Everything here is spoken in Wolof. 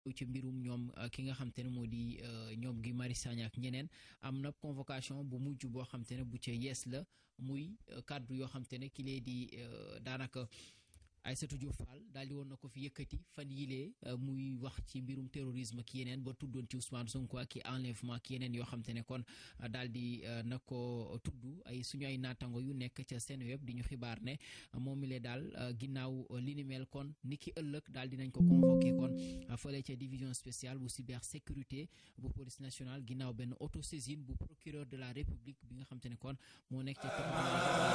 ci mbirum ñoom ki nga xam te ne moo di ñoom gi Mari Sagna ak ñeneen am na convocation bu mujj boo xam te ne bu ca yees la muy kàddu yoo xam te ne ki lee di daanaka Aïssatou Diop Fall daal di woon na ko fi yëkkati fan yilee muy wax ci mbirum terrorisme ak yeneen ba tuddoon ci Ousmane Sonko ak i enlèvement ak yeneen yoo xam te ne kon daal di na ko tudd ay suñu ay naatango yu nekk ca seen web di ñu xibaar ne moom mi le daal ginnaaw li ni mel kon ni ki ëllëg daal dinañ ko convoqué kon fële ca division spéciale bu cybersécurité bu police nationale ginnaaw benn autosaisine bu procureur de la république bi nga xam te ne kon moo nekk ca